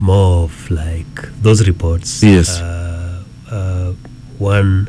more of like those reports Yes. uh, uh, one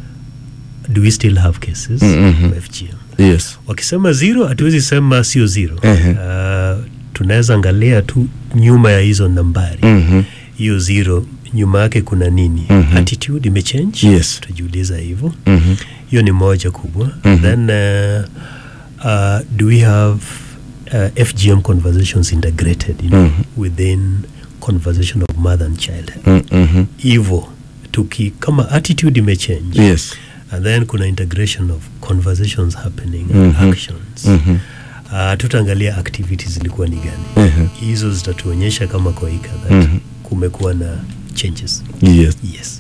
do we still have cases Mhm. of FGM yes wakisema zero hatuwezi sema sio zero Ehe. uh, tunaweza angalia tu nyuma ya hizo nambari Mhm. hiyo zero nyuma yake kuna nini Mhm. attitude imechange Yes. tutajiuliza hivyo Mhm. hiyo ni moja kubwa Mhm. then uh, uh, do we have uh, fgm conversations integrated you know, Mhm. within conversation of mother and child Mm, mhm. hivyo tuki kama attitude imechange yes and then kuna integration of conversations happening Mhm. and actions Mhm. uh, tutaangalia activities zilikuwa ni gani Mhm. hizo zitatuonyesha kama koika that Mhm. kumekuwa na changes yes yes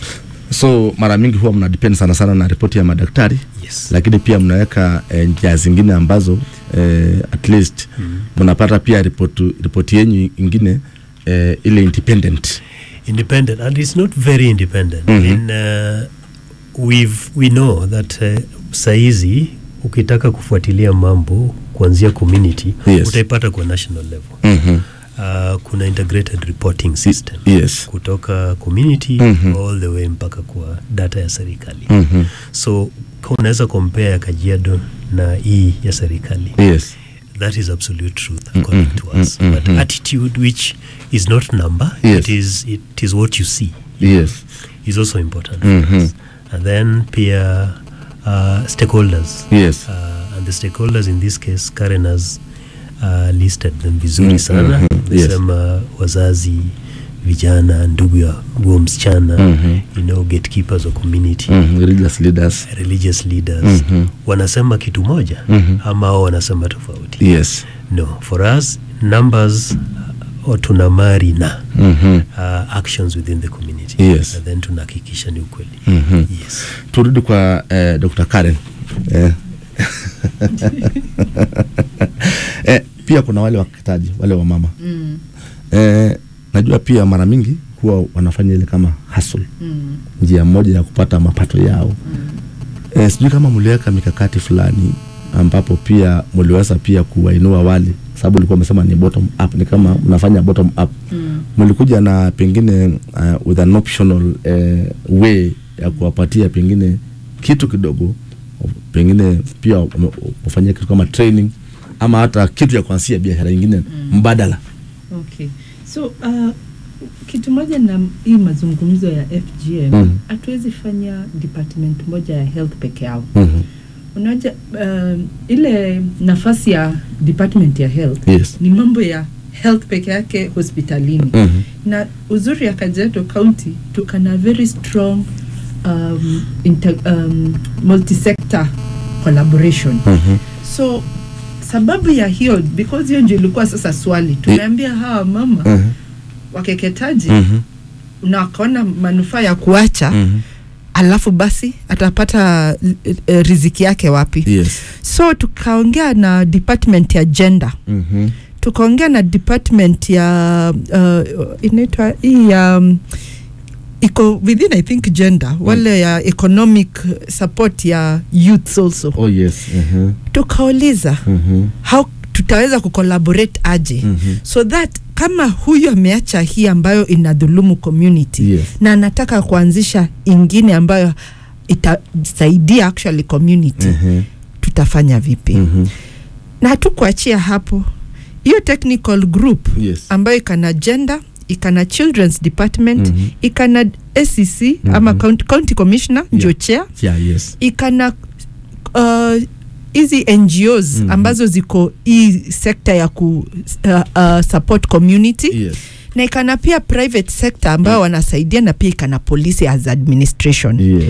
so mara mingi huwa mna depend sana sana na ripoti ya madaktari yes lakini pia mnaweka eh, njia zingine ambazo eh, at least Mhm. mnapata pia ripoti ripoti yenyu ingine eh, ile independent independent and it's not very independent Mhm. in uh, we've we know that uh, saizi ukitaka kufuatilia mambo kuanzia community Yes. utaipata kwa national level mm-hmm. uh, kuna integrated reporting system yes kutoka community Mhm. all the way mpaka kwa data ya serikali mm-hmm. so ka unaweza compare ya kajiado na hii ya serikali yes that is absolute truth according Mhm, to us mhm, but mhm. attitude which is not number Yes. it is it is what you see yes is also important Mhm. for us. And then peer uh, stakeholders. yes Uh, and the stakeholders in this case, Karen has uh, listed them vizuri Mm, sana. mhm, yes. Amesema wazazi, vijana, ndugu ya huo msichana, Mhm. you know, gatekeepers of community, mm-hmm. religious leaders religious leaders. Mhm. Wanasema kitu moja Mhm. ama wao wanasema tofauti. yes No, for us numbers uh, tunamari na mm-hmm. uh, actions within the community. Yes. And then tunahakikisha ni ukweli. Mhm. Yes. turudi kwa eh, dr karen eh. eh, pia kuna wale wakitaji wale wa mama Mm, eh, najua pia mara mingi huwa wanafanya ile kama hustle mm, njia moja ya kupata mapato yao mm. eh, sijui kama mliweka mikakati fulani ambapo pia mliweza pia kuwainua wale sababu ulikuwa umesema ni bottom up ni kama mnafanya bottom up Mm. mlikuja na pengine uh, with an optional uh, way ya kuwapatia pengine kitu kidogo pengine pia wame- wafanyia kitu kama training ama hata kitu ya kuanzia biashara ingine Mm. mbadala Okay. So uh, kitu moja na hii mazungumzo ya FGM Mhm. hatuwezi fanya department moja ya health peke yao. mm-hmm. Unaja uh, ile nafasi ya department ya health yes ni mambo ya health peke yake hospitalini mm-hmm. na uzuri ya Kajiado County tuko na very strong um, inter, um, multi-sector collaboration Mm-hmm. so sababu ya hiyo because hiyo ndio ilikuwa sasa swali tumeambia hawa mama Mm-hmm. wakeketaji Mm-hmm. na wakaona manufaa ya kuacha Mm-hmm. alafu basi atapata uh, riziki yake wapi yes so tukaongea na department ya gender mm-hmm. tukaongea na department ya uh, inaitwa hii ya um, iko within i think gender wale ya economic support ya youths also oh yes mm-hmm. tukauliza Mm-hmm. how tutaweza kucollaborate aje Mm-hmm. so that kama huyu ameacha hii ambayo inadhulumu community Yes. na anataka kuanzisha ingine ambayo itasaidia actually community Mm-hmm. tutafanya vipi Mm-hmm. na hatukuachia hapo hiyo technical group yes ambayo ikana gender ikana children's department Mhm. ikana SEC ama Mhm. county, county commissioner ndio chair yeah yes ikana uh, hizi ngos Mhm. ambazo ziko hii sekta ya ku uh, uh, support community yes na ikana pia private sector ambayo wanasaidia na pia ikana police as administration yes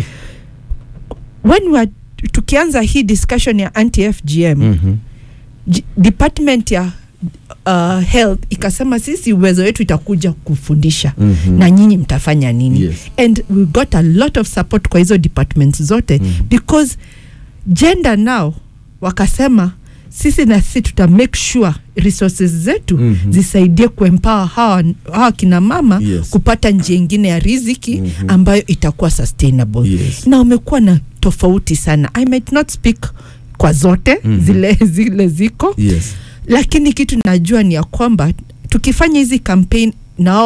when we are, tukianza hii discussion ya anti fgm mm-hmm. J- department ya uh, health ikasema sisi uwezo wetu itakuja kufundisha Mhm. na nyinyi mtafanya nini Yes. and we got a lot of support kwa hizo departments zote Mhm. because gender now wakasema sisi na sisi tuta make sure resources zetu Mhm. zisaidie kuempower hawa, hawa kina mama Yes. kupata njia ingine ya riziki Mhm. ambayo itakuwa sustainable Yes. na umekuwa na tofauti sana i might not speak kwa zote Mhm. zile zile ziko yes lakini kitu najua ni ya kwamba tukifanya hizi campaign na